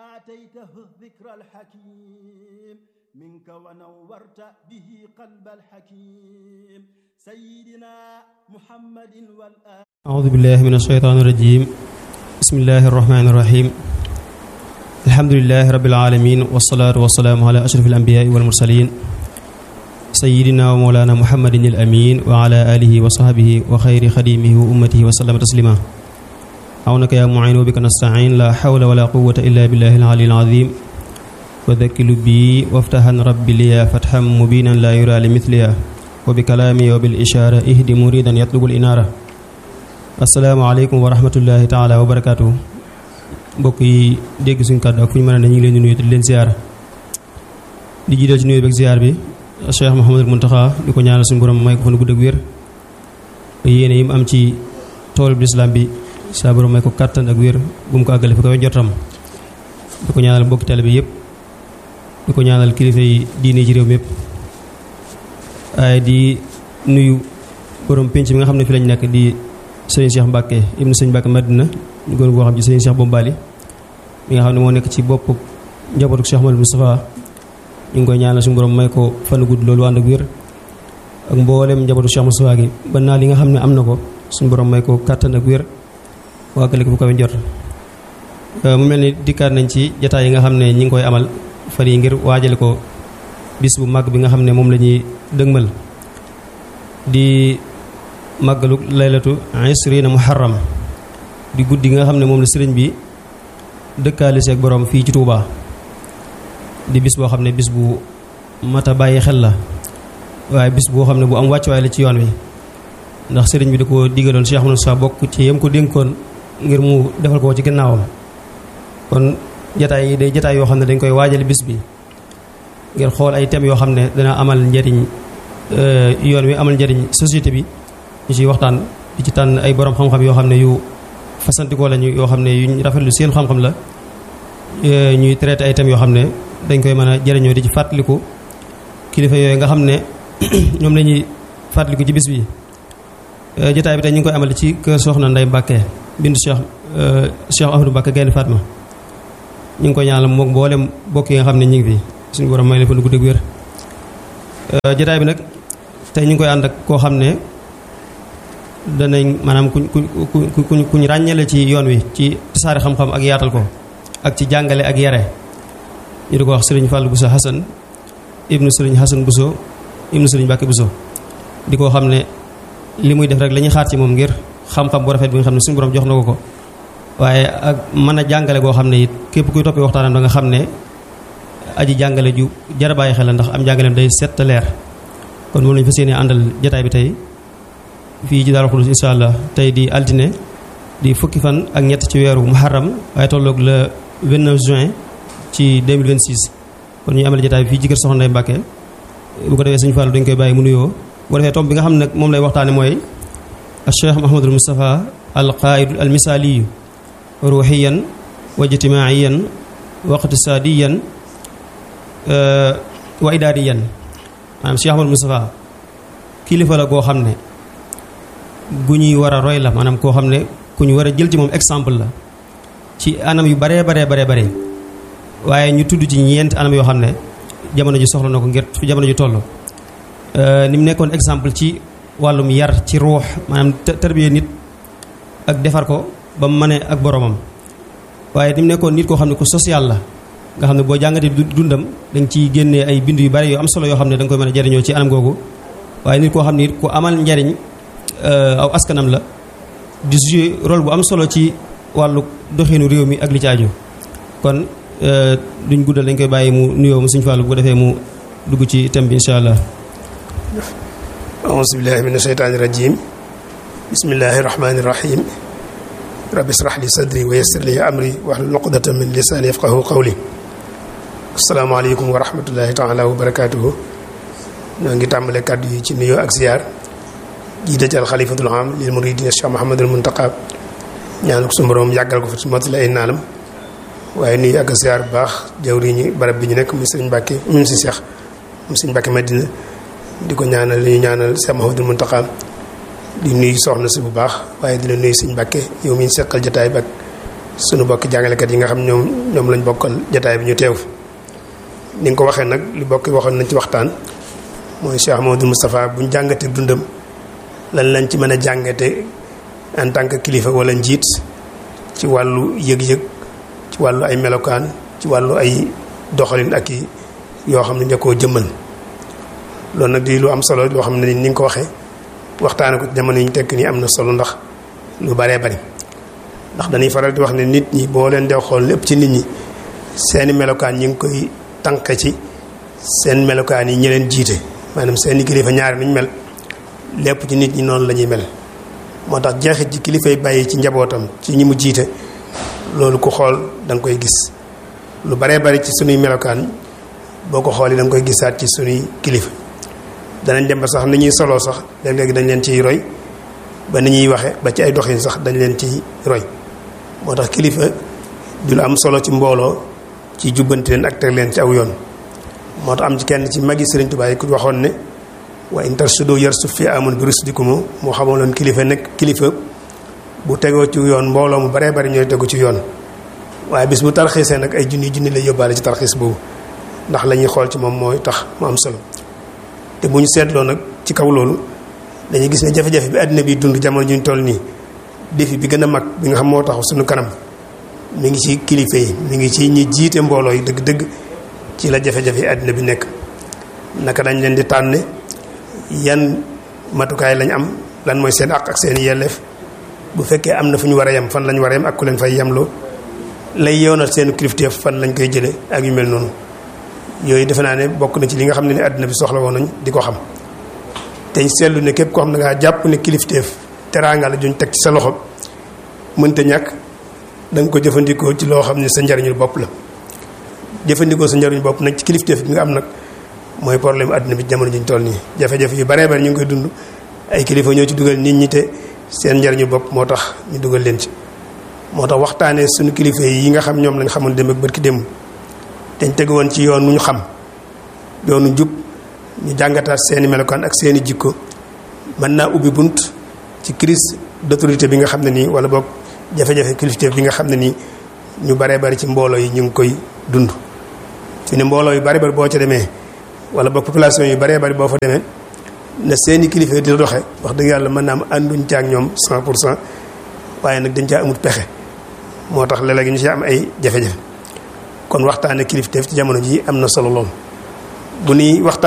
آتيته الذكر الحكيم منك ونورت به قلب الحكيم سيدنا محمد والآل أعوذ بالله من الشيطان الرجيم بسم الله الرحمن الرحيم الحمد لله رب العالمين والصلاة والسلام على أشرف الأنبياء والمرسلين سيدنا ومولانا محمد الأمين وعلى آله وصحبه وخير خديمه وأمته وسلم تسليما عونك يا معين وبك نستعين لا حول ولا قوة إلا بالله العلي العظيم وذكل بي وافتحا ربي لي فتحا مبينا لا يرى لمثلها وبكلامي وبالإشارة اهدي مريدا يطلب الإنارة asalaamaaleykum wa rahmatullahi taala wa barakaatu mbokk yi dégg suñu kàddu ak fu ñu mën a ne ñu ngi leen di nuyu di leen ziar di jiital ci nuyu beeg ziar bi Cheikh Mouhamadul Muntaxa di ko ñaanal suñu borom may ko fa nu gudd ak wér yéene yi mu am ci tool bi lislaam bi saa borom may ko kàttan ak wér bu mu ko àggale fi ko jotam di ko ñaanal mbokki tale bi yëpp di ko ñaanal kilifa yi diine ci réew mi yëpp waaye di nuyu borom penc bi nga xam ne fi lañ nekk di sëriñ Cheikh Mbacke ibnu sëriñ Mbacke Madina ñu gën koo xam ci sëriñ Cheikh Bombali mi nga xam ne moo nekk ci bopp njabootu Cheikh Mouhamadou Moustapha ñu ngi koy ñaanal suñu borom may ko fan gudd loolu ànd ak wér ak mboolem njabootu Cheikh Moustapha gi ba naa li nga xam ne am na ko suñu borom may ko kàttan ak wér waagale ko fu kawe njort mu mel ni dikkaat nañ ci jataay yi nga xam ne ñi ngi koy amal fan yi ngir waajale ko bis bu mag bi nga xam ne moom la ñuy dëgmal di màggalu laylatu isrina muharram di guddi nga xam ne moom la sëriñ bi dëkkaale seeg borom fii ci Touba di bis boo xam ne bis bu mat a bàyyi xel la waaye bis boo xam ne bu am wàccuwaay la ci yoon wi ndax sëriñ bi da ko digaloon Cheikh Moussa bokk ci yam ko dénkoon ngir mu defal ko ci gannaawam kon jataay yi day jataay yoo xam ne dañ koy waajale bis bi ngir xool ay thèmes yoo xam ne dana amal njariñ yoon wi amal njariñ société bi ñu ciy waxtaan di ci tànn ay borom xam-xam yoo xam ne yu fasantikoo lañu yoo xam ne yuñ rafetlu seen xam-xam la ñuy traité ay thèmes yoo xam ne dañ koy mën a jëriñoo di ci fàttaliku kilifa yooyu nga xam ne ñoom la ñuy fàttaliku ci bis bi. jotaay bi tey ñu ngi koy amal ci kër Soxna Ndey Mbàkke bindu Cheikh Cheikh Ahmadou Mbàkke Gaynde Fatma ñu ngi koy ñaanal moom mboolem bokk yi nga xam ne ñu ngi fi suñu borom may leen fa lu gudd ak wér. jotaay bi nag tey ñu ngi koy ànd ak koo xam ne. danañ maanaam kuñ ku kuñ kuñ ràññale ci yoon wi ci tasaare xam-xam ak yaatal ko ak ci jàngale ak yare ñu di ko wax sëriñ Fallou Bousso Hassan ibnu sëriñ Hassan Bousso ibnu sëriñ Mbacke Bousso di ko xam ne li muy def rek la ñuy xaar ci moom ngir xam-xam bu rafet bi nga xam ne suñu borom jox na ko ko waaye ak mën a jàngale goo xam ne it képp kuy toppee waxtaanam da nga xam ne aji jàngale ju jar a bàyyi xel la ndax am jàngaleem day set leer kon moom lañu fas yéene àndal jotaay bi tey fii ci Daaru Xudus insha allah tey di altine di fukki fan ak ñett ci weeru muharram waaye tolloog le 29 juin ci 2026 kon ñuy amale jotaay bi fii ci kër Soxna Ndey Mbàkke bu ko defee Sëñ Fallu dañ koy bàyyi mu nuyoo bu ko defee tomb bi nga xam ne nag moom lay waxtaane mooy Cheikh Mouhamadul Moustapha al qaaidu al misaaliyu ruuxiyan wa ijtimaiyan wa iqtisaadiyan wa idaariyan maanaam Cheikh Mouhamadul Moustapha kilifa la goo xam ne gu ñuy war a roy la maanaam koo xam ne ku ñu war a jël ci moom exemple la ci anam yu baree baree baree bare waaye ñu tudd ci ñeenti anam yoo xam ne jamono ji soxla na ko ngir fi jamono ji toll ni mu nekkoon exemple ci wàllum yar ci ruux maanaam tarbiya nit ak defar ko ba mu mënee ak boromam waaye ni mu nekkoon nit koo xam ne ku social la nga xam ne boo jàngatee dundam dañ ciy génnee ay bind yu bari yu am solo yoo xam ne da nga koy mën a jariñoo ci anam googu waaye nit koo xam ne it ku amal njariñ aw askanam la di jouer rôle bu am solo ci wàllu doxinu réew mi ak li ci aju kon duñ guddal dañ koy bàyyi mu nuyoo mu Sëñ Fallu bu ko defee mu dugg ci thème bi insha allah auzu billahi min asheytaani rajim bismillahi rahmani rahim rabbi israh li sadri wa yassir li amri wahlul uqdatan min lisani yafqahu qawli asalaamaaleykum wa rahmatullahi taala wa barakatuhu ñoo ngi tàmbale kàddu yi ci nuyoo ak ziyaar jiite ci alxalifatul am lil muridina Cheikh Mouhamadul Muntaqa ñaanu ko suñu borom yàggal ko fa ci mottali ay naanam waaye nuyu ak ziar bu baax jawriñu barab bi ñu nekk muy sëriñ Mbàkke mu si Cheikh mu sëriñ Mbàkke Madina di ko ñaanal li ñu ñaanal Cheikh Mouhamadul Muntaqa di nuyu soxna si bu baax waaye dina nuyu sëriñ Mbàkke yow mi ñu seqal jotaay bi ak sunu bokki jàngalekat yi nga xam ñoom ñoom lañ bokkal jataay bi ñu teew ni nga ko waxee nag li bokki waxoon nañ ci waxtaan mooy Cheikh Mamadou Moustapha buñ jàngatee dundam lan lañ ci mën a jàngate en tant que kilifa wala njiit ci wàllu yëg-yëg ci wàllu ay melokaan ci wàllu ay doxalin ak i yoo xam ne ña koo jëmmal loolu nag di lu am solo loo xam ne ni nga ko waxee waxtaane ko jamono yi ñu tekk nii am na solo ndax lu baree bari ndax dañuy faral di wax ne nit ñi boo leen dee xool lépp ci nit ñi seeni melokaan ñi ngi koy tànk ci seen melokaan yi ñi leen jiite maanaam seeni kilifa ñaari niñ mel lépp ci nit ñi noonu la ñuy mel moo tax jeexit ci kilifa yi bàyyi ci njabootam ci ñi mu jiite loolu ku xool da nga koy gis lu baree bari ci sunuy melokaan boo ko xoolee da nga koy gisaat ci sunuy kilifa danañ dem ba sax ni ñuy soloo sax léeg-léegi dañ leen ciy roy ba ni ñuy waxe ba ci ay doxin sax dañ leen ciy roy moo tax kilifa du lu am solo ci mbooloo ci jubbanti leen ak teg leen ci aw yoon moo tax am ci kenn ci magi Sëriñ Tuubaa yi ku waxoon ne wa in tarsudu yarsu fi amun bi rusdikumu moo xamaloon kilifa nekk kilifa bu tegoo ci yoon mbooloo mu baree bari ñooy tegu ci yoon waaye bis bu tarxiisee nag ay junni junni lay yóbbaale ci tarxiis boobu ndax la ñuy xool ci moom mooy tax mu am solo te bu ñu seetloo nag ci kaw loolu dañuy gis ne jafe-jafe bi àddina bi dund jamono ñu toll nii défi bi gën a mag bi nga xam moo tax suñu kanam mi ngi ci kilifa yi mi ngi ci ñi jiite mbooloo yi dëgg-dëgg ci la jafe-jafe yi àddina bi nekk naka dañ leen di tànne yan matukaay lañ am lan mooy seen àq ak seen yelleef bu fekkee am na fu ñu war a yem fan lañ war a yem ak ku leen fay yemloo lay yoonal seen kilifteef fan lañ koy jëlee ak yu mel noonu yooyu defe naa ne bokk na ci li nga xam ne ni àddina bi soxla woon nañ di ko xam te seetlu ne képp koo xam ne ngaa jàpp ne kilifteef teraanga la juñ teg ci sa loxo mënta ñàkk da nga ko jëfandikoo ci loo xam ne sa njariñul bopp la jëfandikoo sa njariñul bopp nag ci kilifteef bi nga am nag mooy problème àddina bi jamono ji ñu toll nii jafe-jafe yu baree bari ñu ngi koy dund ay kilifa ñoo ci dugal nit ñi te seen njariñu bopp moo tax ñu dugal leen ci moo tax waxtaanee suñu kilifa yi nga xam ñoom lañ xamoon dem ak bërki démb dañ tegu woon ci yoon nu ñu xam yoonu jub ñu jàngataat seeni melokaan ak seeni jikko mën naa ubbi bunt ci crise d'autorité bi nga xam ne nii wala boog jafe-jafe kilifteef bi nga xam ne nii ñu baree bari ci mbooloo yi ñu ngi koy dund fi ne mbooloo yu bari bari boo ca demee wala boog population yu baree bari boo fa demee na seeni kilifa di doxe wax dëgg yàlla mën naa am ànduñ ca ak ñoom 100 pour cent waaye nag dañ caa amut pexe moo tax léeg-léeg ñu ci am ay jafe-jafe kon waxtaane kilifteef ci jamono ji am na solo lool bu nuy waxtaan